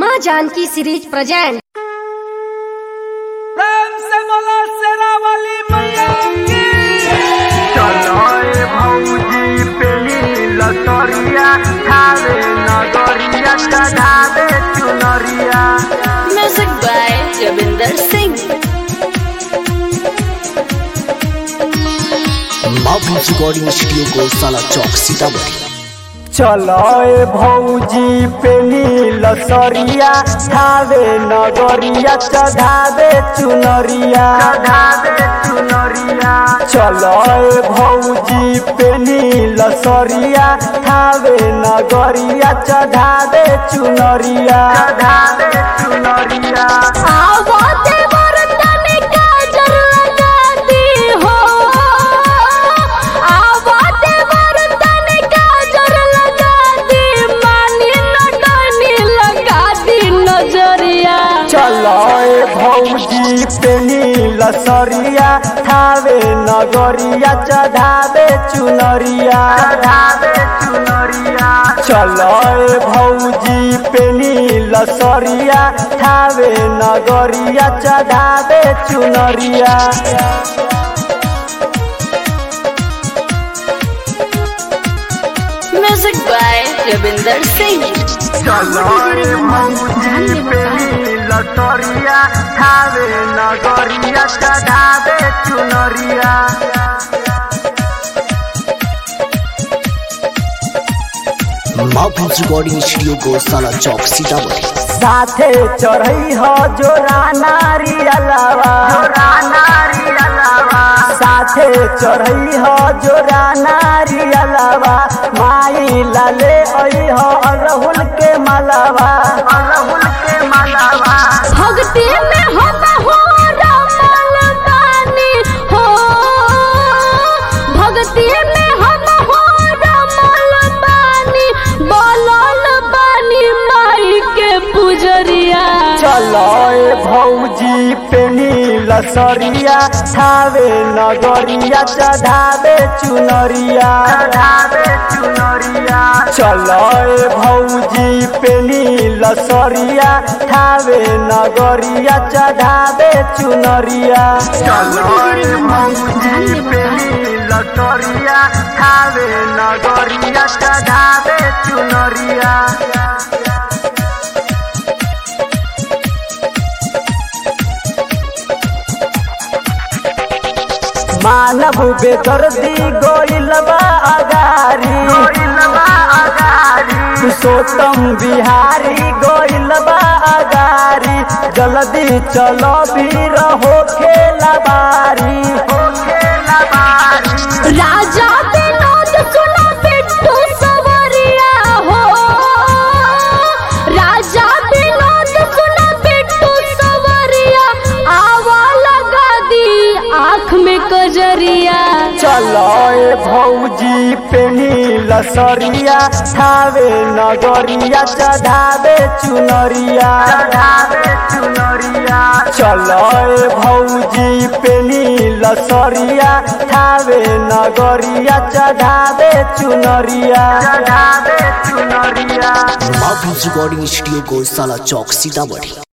माँ Janaki series present प्रेम से बोला शेरावाली मैया की चलो ए भौजी पेली लतरिया खावे नगरिया चढ़ावे चुनरिया Music by Ravinder Singh. माफी रिकॉर्डिंग स्टूडियो को साला चौक सीतामढ़ी चलो ए भौजी पेली लसरिया खावे नगरिया चढ़ावे चुनरिया चढ़ावे चुनरिया चलो ए भौजी पेली लसरिया खावे नगरिया चढ़ावे चुनरिया चढ़ावे चुनरिया आवाज़े बरतन काजल लगाती हो आवाज़े बरतन काजल लगाती मानी नटनी लगाती नजरिया चलो ए भौजी पेनी लसरिया खावे नगरिया चढ़ावे चुनरिया चढ़ावे चुनरिया चलो ए भौजी पेनी लसरिया खावे नगरिया चढ़ावे चुनरिया Music by Ravinder Singh. चलो ए भौजी पेनी लसरिया खावे नगरिया चढ़ावे चुनरिया माफी रिकॉर्डिंग स्टूडियो को साला चौक सीतामढ़ी साथे चढ़ई हो जोरा नारी अलावा जोरा नारी अलावा साथे चढ़ई हो जोरा नारी अलावा माई लाले आई हो अरहुल के मलावा अरहुल के मलावा भक्ति में हम हो रमल बानी हो भक्ति में हम हो रमल बानी बोलल बानी माई के पुजरिया चलो ए भौजी पेनी लसरिया छावे नगरिया चढ़ावे चुनरिया चढ़ावे चुनरिया चलो ए भौजी पेनी लसरिया छावे नगरिया चढ़ावे चुनरिया चलो ए भौजी पेनी लसरिया छावे नगरिया चढ़ावे चुनरिया मानव बेदर्दी गोइलबा अगारी गोइलबा अगारी पुरुषोत्तम बिहारी गोइलबा अगारी जल्दी चलो भीर हो खेला बारी हो खेला बारी राजा विनोद सुनो बिट्टू सवरिया हो राजा विनोद सुनो बिट्टू सवरिया आवा लगा दी आँख में कजरिया चलो ए भौजी पेनी लसरिया छावे नगरिया चढ़ावे चुनरिया चढ़ावे चुनरिया चलो ए भौजी पेनी लसरिया छावे नगरिया चढ़ावे चुनरिया चढ़ावे चुनरिया माफी रिकॉर्डिंग स्टूडियो को साला चौक सीतामढ़ी